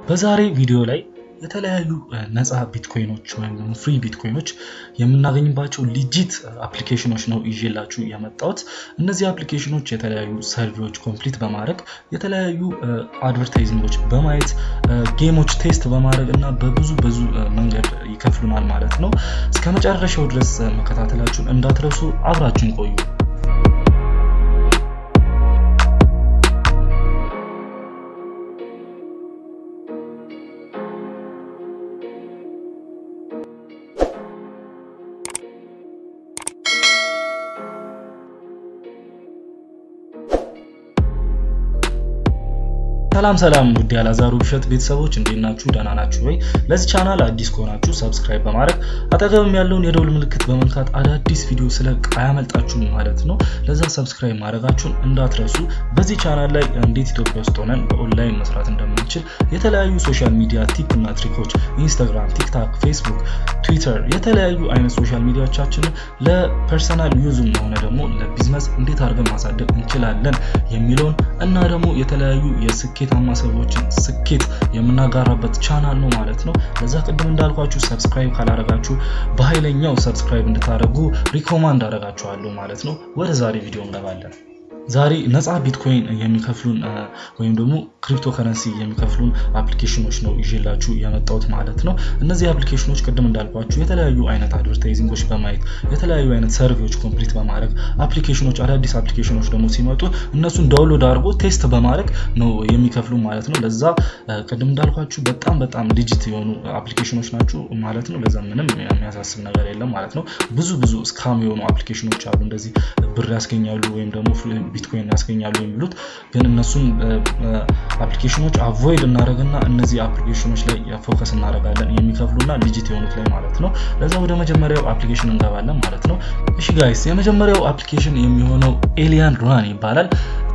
በዛሬ ቪዲዮ ላይ የተለያዩ ነፃ ቢትኮይኖች ወይም ደግሞ ፍሪ ቢትኮይኖች የምናገኝባቸው ሊጂት አፕሊኬሽኖች ነው ይዤላችሁ የመጣሁት። እነዚህ አፕሊኬሽኖች የተለያዩ ሰርቪዎች ኮምፕሊት በማድረግ የተለያዩ አድቨርታይዚንጎች በማየት ጌሞች ቴስት በማድረግ እና በብዙ ብዙ መንገድ ይከፍሉናል ማለት ነው። እስከ መጨረሻው ድረስ መከታተላችሁን እንዳትረሱ፣ አብራችሁን ቆዩ። ሰላም ሰላም ውድ ያላዛሩ ውብሸት ቤተሰቦች እንዴት ናችሁ? ደህና ናችሁ ወይ? ለዚህ ቻናል አዲስ ከሆናችሁ ሰብስክራይብ በማድረግ አጠገብም ያለውን የደውል ምልክት በመንካት አዳዲስ ቪዲዮ ስለቅ አያመልጣችሁም ማለት ነው። ለዛ ሰብስክራይብ ማድረጋችሁን እንዳትረሱ። በዚህ ቻናል ላይ እንዴት ኢትዮጵያ ውስጥ ሆነን በኦንላይን መስራት እንደምንችል የተለያዩ ሶሻል ሚዲያ ቲፕ እና ትሪኮች ኢንስታግራም፣ ቲክታክ፣ ፌስቡክ፣ ትዊተር የተለያዩ አይነት ሶሻል ሚዲያዎቻችንን ለፐርሰናል ዩዝም ሆነ ደግሞ ለቢዝነስ እንዴት አድርገን ማሳደግ እንችላለን የሚለውን እና ደግሞ የተለያዩ የስኬት ስኬታማ ሰዎችን ስኬት የምናጋራበት ቻናል ነው ማለት ነው። ለዛ ቅድም እንዳልኳችሁ ሰብስክራይብ ካላረጋችሁ በኃይለኛው ሰብስክራይብ እንድታደርጉ ሪኮማንድ አደርጋችኋለሁ ማለት ነው። ወደ ዛሬ ቪዲዮ እንገባለን። ዛሬ ነፃ ቢትኮይን የሚከፍሉን ወይም ደግሞ ክሪፕቶ ከረንሲ የሚከፍሉን አፕሊኬሽኖች ነው ይዤላችሁ የመጣሁት ማለት ነው። እነዚህ አፕሊኬሽኖች ቅድም እንዳልኳችሁ የተለያዩ አይነት አድቨርታይዚንጎች በማየት የተለያዩ አይነት ሰርቪዎች ኮምፕሊት በማድረግ አፕሊኬሽኖች አዳዲስ አፕሊኬሽኖች ደግሞ ሲመጡ እነሱን ዳውንሎድ አድርጎ ቴስት በማድረግ ነው የሚከፍሉ ማለት ነው። ለዛ ቅድም እንዳልኳችሁ በጣም በጣም ዲጂት የሆኑ አፕሊኬሽኖች ናቸው ማለት ነው። ለዛ ምንም የሚያሳስብ ነገር የለም ማለት ነው። ብዙ ብዙ ስካም የሆኑ አፕሊኬሽኖች አሉ እንደዚህ ብር ያስገኛሉ ወይም ደግሞ ቢትኮይን ያስገኛሉ የሚሉት ግን እነሱን አፕሊኬሽኖች አቮይድ እናደረግና እነዚህ አፕሊኬሽኖች ላይ ፎከስ እናደረጋለን የሚከፍሉና ዲጂት የሆኑት ላይ ማለት ነው። ለዛ ወደ መጀመሪያው አፕሊኬሽን እንገባለን ማለት ነው። እሺ ጋይስ የመጀመሪያው አፕሊኬሽን የሚሆነው ኤሊያን ራን ይባላል።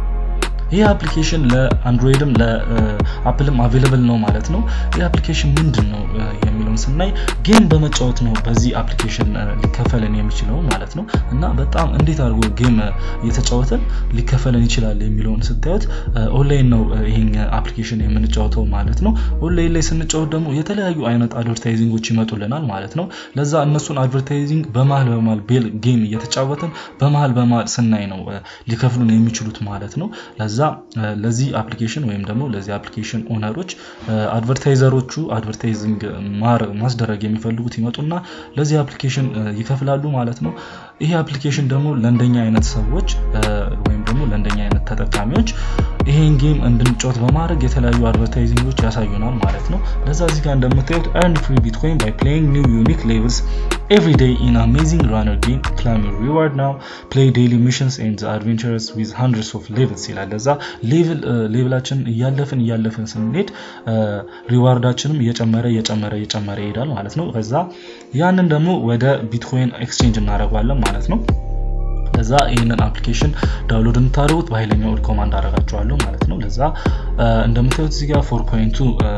ይህ አፕሊኬሽን ለአንድሮይድም ለአፕልም አቬለብል ነው ማለት ነው። ይህ አፕሊኬሽን ምንድን ነው የሚለውን ስናይ ጌም በመጫወት ነው በዚህ አፕሊኬሽን ሊከፈለን የሚችለው ማለት ነው። እና በጣም እንዴት አድርጎ ጌም እየተጫወተን ሊከፈለን ይችላል የሚለውን ስታዩት ኦንላይን ነው ይሄን አፕሊኬሽን የምንጫወተው ማለት ነው። ኦንላይን ላይ ስንጫወት ደግሞ የተለያዩ አይነት አድቨርታይዚንጎች ይመጡልናል ማለት ነው። ለዛ እነሱን አድቨርታይዚንግ በመሀል በመሀል ቤል ጌም እየተጫወትን በመሀል በመሀል ስናይ ነው ሊከፍሉን የሚችሉት ማለት ነው። ለዛ ለዚህ አፕሊኬሽን ወይም ደግሞ ለዚህ አፕሊኬሽን ኦነሮች አድቨርታይዘሮቹ አድቨርታይዚንግ ማስደረግ የሚፈልጉት ይመጡና ለዚህ አፕሊኬሽን ይከፍላሉ ማለት ነው። ይሄ አፕሊኬሽን ደግሞ ለእንደኛ አይነት ሰዎች ወይም ደግሞ ለእንደኛ አይነት ተጠቃሚዎች ይሄን ጌም እንድንጫወት በማድረግ የተለያዩ አድቨርታይዚንጎች ያሳዩናል ማለት ነው። ለዛ እዚህ ጋር እንደምታዩት earn free bitcoin by playing new unique levels every day in amazing runner game claim your reward now play daily missions and adventures with hundreds of levels ይላል። ለዛ ሌቭል ሌቭላችን እያለፍን እያለፍን ስንሄድ ሪዋርዳችንም እየጨመረ እየጨመረ እየጨመረ ይሄዳል ማለት ነው። ከዛ ያንን ደግሞ ወደ ቢትኮይን ኤክስቼንጅ እናደርገዋለን ማለት ነው። ለዛ ይህንን አፕሊኬሽን ዳውንሎድ እንድታደርጉት በኃይለኛው ሪኮማንድ አደርጋችኋለሁ ማለት ነው። ለዛ እንደምታዩት እዚህ ጋር ፎር ፖይንቱ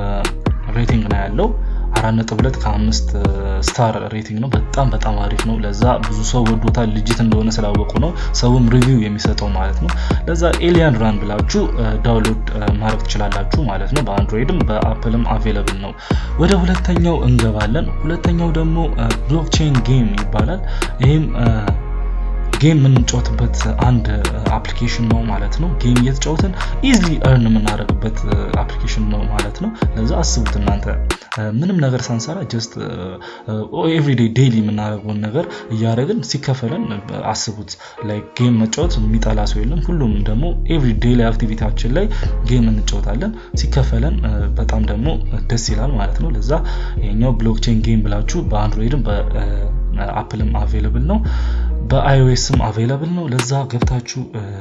ሬቲንግ ነው ያለው አራት ነጥብ ሁለት ከአምስት ስታር ሬቲንግ ነው። በጣም በጣም አሪፍ ነው። ለዛ ብዙ ሰው ወዶታል ልጅት እንደሆነ ስላወቁ ነው ሰውም ሪቪው የሚሰጠው ማለት ነው። ለዛ ኤሊያን ራን ብላችሁ ዳውንሎድ ማድረግ ትችላላችሁ ማለት ነው። በአንድሮይድም በአፕልም አቬለብል ነው። ወደ ሁለተኛው እንገባለን። ሁለተኛው ደግሞ ብሎክቼን ጌም ይባላል። ይህም ጌም የምንጫወትበት አንድ አፕሊኬሽን ነው ማለት ነው። ጌም እየተጫወትን ኢዝሊ እርን የምናደርግበት አፕሊኬሽን ነው ማለት ነው። ለዛ አስቡት እናንተ ምንም ነገር ሳንሰራ ጀስት ኤቭሪዴይ ዴይሊ የምናደርገውን ነገር እያደረግን ሲከፈለን አስቡት። ላይ ጌም መጫወት የሚጠላ ሰው የለም። ሁሉም ደግሞ ኤቭሪ ዴይሊ አክቲቪቲያችን ላይ ጌም እንጫወታለን። ሲከፈለን በጣም ደግሞ ደስ ይላል ማለት ነው። ለዛ ይሄኛው ብሎክቼን ጌም ብላችሁ በአንድሮይድም በአፕልም አቬለብል ነው በአይኦኤስም አቬለብል ነው። ለዛ ገብታችሁ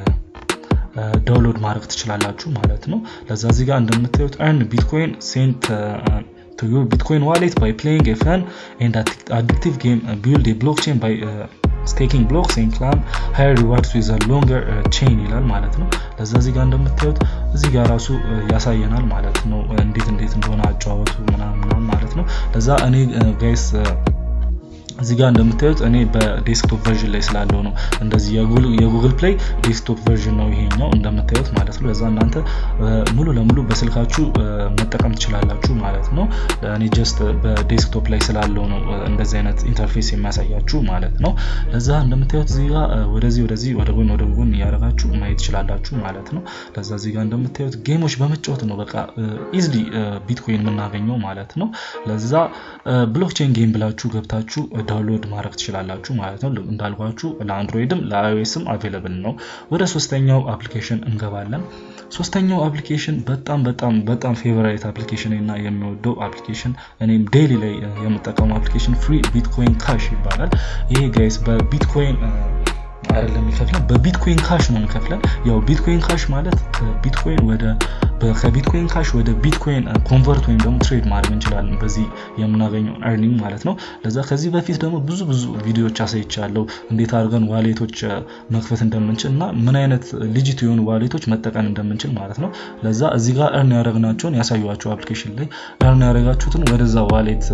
ዳውንሎድ ማድረግ ትችላላችሁ ማለት ነው። ለዛ እዚህ ጋር እንደምታዩት earn bitcoin sent to your bitcoin wallet by playing a fun and addictive game build a blockchain by ስቴኪንግ ብሎክስ ኤንድ ክላም ሃየር ሪዋርድስ ዊዝ ሎንገር ቼን ይላል ማለት ነው። ለዛ እዚህ ጋር እንደምታዩት እዚህ ጋር ራሱ ያሳየናል ማለት ነው እንዴት እንዴት እንደሆነ አጨዋወቱ ምናምን ማለት ነው። ለዛ እኔ ጋይስ እዚህ ጋር እንደምታዩት እኔ በዴስክቶፕ ቨርዥን ላይ ስላለው ነው እንደዚህ የጉግል ፕሌይ ዴስክቶፕ ቨርዥን ነው ይሄኛው እንደምታዩት ማለት ነው። ለዛ እናንተ ሙሉ ለሙሉ በስልካችሁ መጠቀም ትችላላችሁ ማለት ነው። እኔ ጀስት በዴስክቶፕ ላይ ስላለው ነው እንደዚህ አይነት ኢንተርፌስ የሚያሳያችሁ ማለት ነው። ለዛ እንደምታዩት እዚህ ጋር ወደዚህ ወደዚህ ወደ ጎን ወደ ጎን እያደረጋችሁ ማየት ትችላላችሁ ማለት ነው። ለዛ እዚህ ጋር እንደምታዩት ጌሞች በመጫወት ነው በቃ ኢዝሊ ቢትኮይን የምናገኘው ማለት ነው። ለዛ ብሎክቼን ጌም ብላችሁ ገብታችሁ ዳውንሎድ ማድረግ ትችላላችሁ ማለት ነው። እንዳልኳችሁ ለአንድሮይድም ለአይኦኤስም አቬለብል ነው። ወደ ሶስተኛው አፕሊኬሽን እንገባለን። ሶስተኛው አፕሊኬሽን በጣም በጣም በጣም ፌቨራይት አፕሊኬሽን እና የሚወደው አፕሊኬሽን እኔም ዴይሊ ላይ የምጠቀመው አፕሊኬሽን ፍሪ ቢትኮይን ካሽ ይባላል። ይሄ ጋይስ በቢትኮይን አይደለም የሚከፍለን በቢትኮይን ካሽ ነው የሚከፍለን። ያው ቢትኮይን ካሽ ማለት ከቢትኮይን ወደ ከቢትኮይን ካሽ ወደ ቢትኮይን ኮንቨርት ወይም ደግሞ ትሬድ ማድረግ እንችላለን በዚህ የምናገኘው ኤርኒንግ ማለት ነው። ለዛ ከዚህ በፊት ደግሞ ብዙ ብዙ ቪዲዮዎች አሳይቻለሁ እንዴት አድርገን ዋሌቶች መክፈት እንደምንችል እና ምን አይነት ልጅት የሆኑ ዋሌቶች መጠቀም እንደምንችል ማለት ነው። ለዛ እዚህ ጋር እርን ያደረግናቸውን ያሳዩቸው አፕሊኬሽን ላይ እርን ያደረጋችሁትን ወደዛ ዋሌት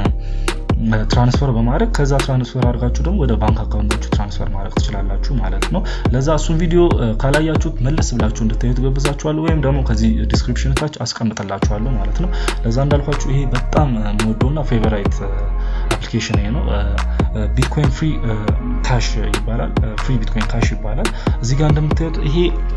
ትራንስፈር በማድረግ ከዛ ትራንስፈር አድርጋችሁ ደግሞ ወደ ባንክ አካውንታችሁ ትራንስፈር ማድረግ ትችላላችሁ ማለት ነው። ለዛ እሱን ቪዲዮ ካላያችሁት መለስ ብላችሁ እንድታዩት ገብዛችኋለሁ ወይም ደግሞ ከዚህ ዲስክሪፕሽን ታች አስቀምጥላችኋለሁ ማለት ነው። ለዛ እንዳልኳችሁ ይሄ በጣም የምወደውና ፌቨራይት አፕሊኬሽን ይሄ ነው። ቢትኮይን ፍሪ ካሽ ይባላል። ፍሪ ቢትኮይን ካሽ ይባላል። እዚህ ጋር እንደምታዩት ይሄ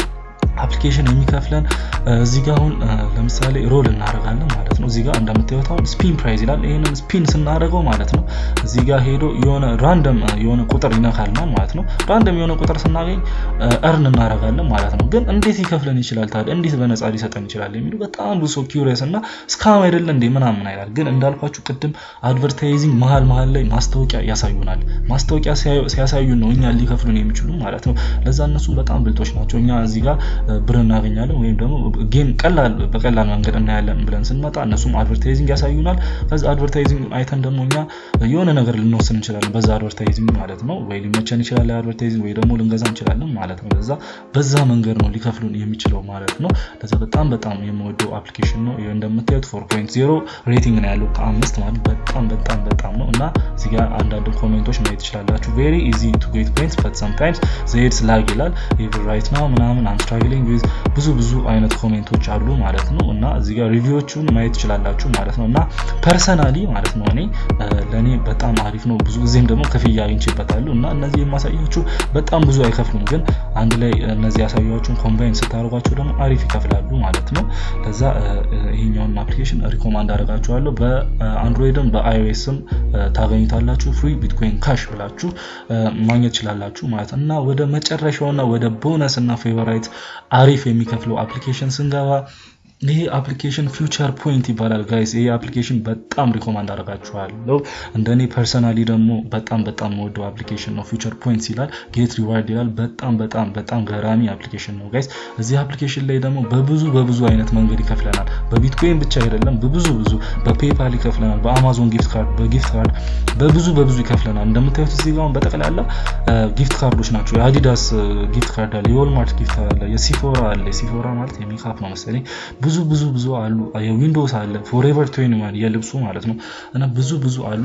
አፕሊኬሽን የሚከፍለን እዚህ ጋር አሁን ለምሳሌ ሮል እናደርጋለን ማለት ነው። እዚህ ጋር እንደምታዩት አሁን ስፒን ፕራይዝ ይላል። ይህንን ስፒን ስናደርገው ማለት ነው እዚህ ጋር ሄዶ የሆነ ራንደም የሆነ ቁጥር ይነካልናል ማለት ነው። ራንደም የሆነ ቁጥር ስናገኝ እርን እናደርጋለን ማለት ነው። ግን እንዴት ይከፍለን ይችላል ታዲያ እንዴት በነፃ ሊሰጠን ይችላል የሚሉ በጣም ብዙ ሰው ኪውሪየስ እና እስካም አይደለ እንዴ ምናምን አይላል። ግን እንዳልኳችሁ ቅድም አድቨርታይዚንግ መሀል መሀል ላይ ማስታወቂያ ያሳዩናል። ማስታወቂያ ሲያሳዩን ነው እኛ ሊከፍሉን የሚችሉ ማለት ነው። ለዛ እነሱ በጣም ብልጦች ናቸው። እኛ እዚህ ጋር ብር እናገኛለን ወይም ደግሞ ጌም ቀላል በቀላል መንገድ እናያለን ብለን ስንመጣ እነሱም አድቨርታይዚንግ ያሳዩናል። ከዛ አድቨርታይዚንግ አይተን ደግሞ እኛ የሆነ ነገር ልንወስን እንችላለን በዛ አድቨርታይዚንግ ማለት ነው። ወይ ሊመቸን ይችላል አድቨርታይዚንግ ወይ ደግሞ ልንገዛ እንችላለን ማለት ነው። ለዛ በዛ መንገድ ነው ሊከፍሉን የሚችለው ማለት ነው። ለዛ በጣም በጣም የምወደው አፕሊኬሽን ነው። እንደምታዩት ፎር ፖይንት ዜሮ ሬቲንግ ነው ያለው ከአምስት ማለት በጣም በጣም በጣም ነው እና እዚህ ጋር አንዳንድ ኮሜንቶች ማየት ትችላላችሁ። ቬሪ ኢዚ ቱ ጌት ፖይንትስ በት ሰምታይምስ ዘይድስ ላግ ይላል ኢቭን ራይት ናው ምናምን አም ስትራግሊንግ ዊዝ ብዙ ብዙ አይነት ኮሜንቶች አሉ ማለት ነው እና እዚህ ጋር ሪቪዎቹን ማየት ትችላላችሁ ማለት ነው እና ፐርሰናሊ ማለት ነው እኔ ለእኔ በጣም አሪፍ ነው። ብዙ ጊዜም ደግሞ ክፍያ አግኝቼበታለሁ እና እነዚህ የማሳያችሁ በጣም ብዙ አይከፍሉም፣ ግን አንድ ላይ እነዚህ ያሳያችሁን ኮምባይን ስታደርጓቸው ደግሞ አሪፍ ይከፍላሉ ማለት ነው። ለዛ ይሄኛውን አፕሊኬሽን ሪኮማንድ አደርጋችኋለሁ። በአንድሮይድም በአይኦኤስም ታገኙታላችሁ። ፍሪ ቢትኮይን ካሽ ብላችሁ ማግኘት ትችላላችሁ ማለት እና ወደ መጨረሻውና ወደ ቦነስ እና ፌቨራይት አሪፍ የሚከፍለው አፕሊኬሽን ስንገባ ይሄ አፕሊኬሽን ፊውቸር ፖይንት ይባላል ጋይስ። ይሄ አፕሊኬሽን በጣም ሪኮማንድ አደርጋችኋለሁ። እንደኔ ፐርሰናሊ ደግሞ በጣም በጣም ወደው አፕሊኬሽን ነው። ፊውቸር ፖይንት ይላል፣ ጌት ሪዋርድ ይላል። በጣም በጣም በጣም ገራሚ አፕሊኬሽን ነው ጋይስ። እዚህ አፕሊኬሽን ላይ ደግሞ በብዙ በብዙ አይነት መንገድ ይከፍለናል። በቢትኮይን ብቻ አይደለም፣ በብዙ ብዙ በፔፓል ይከፍለናል፣ በአማዞን ጊፍት ካርድ፣ በጊፍት ካርድ በብዙ በብዙ ይከፍለናል። እንደምታዩት እዚህ ጋር በጠቅላላ ጊፍት ካርዶች ናቸው። የአዲዳስ ጊፍት ካርድ አለ፣ የወልማርት ጊፍት አለ፣ የሲፎራ አለ። የሲፎራ ማለት የሜካፕ ነው መሰለኝ ብዙ ብዙ ብዙ አሉ። የዊንዶውስ አለ ፎሬቨር ትዌንቲ ዋን የልብሱ ማለት ነው እና ብዙ ብዙ አሉ።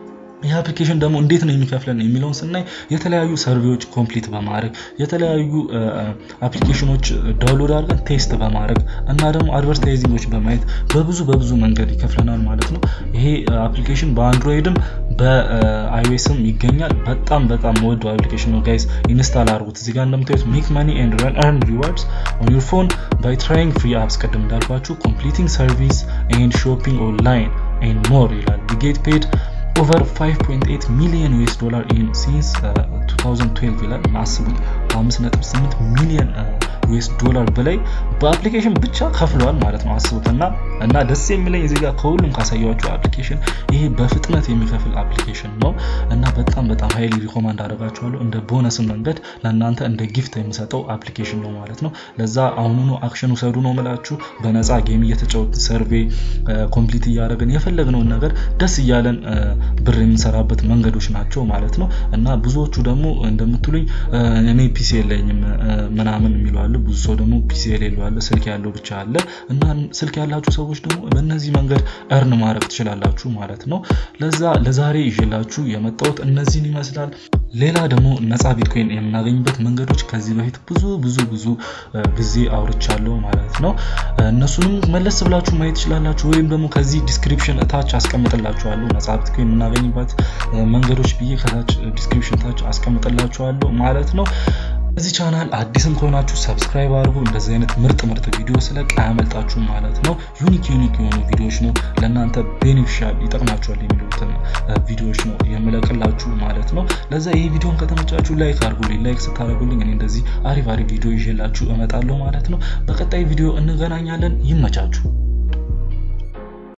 ይህ አፕሊኬሽን ደግሞ እንዴት ነው የሚከፍለን የሚለውን ስናይ የተለያዩ ሰርቬዎች ኮምፕሊት በማድረግ የተለያዩ አፕሊኬሽኖች ዳውንሎድ አድርገን ቴስት በማድረግ እና ደግሞ አድቨርታይዚንጎች በማየት በብዙ በብዙ መንገድ ይከፍለናል ማለት ነው። ይሄ አፕሊኬሽን በአንድሮይድም በአይኦኤስም ይገኛል። በጣም በጣም መወደው አፕሊኬሽን ነው ጋይስ፣ ኢንስታል አድርጉት። እዚህ ጋር እንደምታዩት ሜክ መኒ ኤንድ ረን ሪዋርድስ ኦን ዩር ፎን ባይ ትራይንግ ፍሪ አፕስ ቅድም እንዳልኳችሁ ኮምፕሊቲንግ ሰርቪስ ኤንድ ሾፒንግ ኦንላይን ኤንድ ሞር ይላል ጌት ፔድ ኦቨር 5.8 ሚሊዮን ዩኤስ ዶላር ኢን ሲንስ 2012 ይላል። አስቡት በ5.8 ሚሊዮን ዩኤስ ዶላር በላይ በአፕሊኬሽን ብቻ ከፍለዋል ማለት ነው። አስቡት እና እና ደስ የሚለኝ እዚህ ጋር ከሁሉም ካሳያችሁ አፕሊኬሽን ይሄ በፍጥነት የሚከፍል አፕሊኬሽን ነው እና በጣም በጣም ሀይሊ ሪኮማንድ አደርጋችኋለሁ። እንደ ቦነስ መንገድ ለእናንተ እንደ ጊፍት የሚሰጠው አፕሊኬሽን ነው ማለት ነው። ለዛ አሁኑኑ አክሽን ውሰዱ ነው ምላችሁ። በነፃ ጌም እየተጫወትን ሰርቬ ኮምፕሊት እያደረግን የፈለግነውን ነገር ደስ እያለን ብር የምንሰራበት መንገዶች ናቸው ማለት ነው እና ብዙዎቹ ደግሞ እንደምትሉኝ እኔ ፒሲ የለኝም ምናምን የሚሉ አሉ። ብዙ ሰው ደግሞ ፒሲ የሌለው አለ፣ ስልክ ያለው ብቻ አለ እና ስልክ ያላችሁ ሰዎች ደግሞ በእነዚህ መንገድ እርን ማድረግ ትችላላችሁ ማለት ነው። ለዛ ለዛሬ ይዤላችሁ የመጣሁት እነዚህን ይመስላል። ሌላ ደግሞ ነፃ ቢትኮይን የምናገኝበት መንገዶች ከዚህ በፊት ብዙ ብዙ ብዙ ጊዜ አውርቻለሁ ማለት ነው። እነሱንም መለስ ብላችሁ ማየት ትችላላችሁ፣ ወይም ደግሞ ከዚህ ዲስክሪፕሽን እታች አስቀምጥላችኋለሁ ነፃ ቢትኮይን የምናገኝበት መንገዶች ብዬ ከታች ዲስክሪፕሽን ታች አስቀምጥላችኋለሁ ማለት ነው። እዚህ ቻናል አዲስም ከሆናችሁ ሰብስክራይብ አድርጉ። እንደዚህ አይነት ምርጥ ምርጥ ቪዲዮ ስለቅ አያመልጣችሁ ማለት ነው። ዩኒክ ዩኒክ የሆኑ ቪዲዮዎች ነው ለእናንተ ቤኔፊሻል ይጠቅማችኋል የሚሉትን ቪዲዮዎች ነው የምለቅላችሁ ማለት ነው። ለዛ ይህ ቪዲዮን ከተመቻችሁ ላይክ አድርጉልኝ። ላይክ ስታደርጉልኝ እኔ እንደዚህ አሪፍ አሪፍ ቪዲዮ ይዤላችሁ እመጣለሁ ማለት ነው። በቀጣይ ቪዲዮ እንገናኛለን። ይመቻችሁ።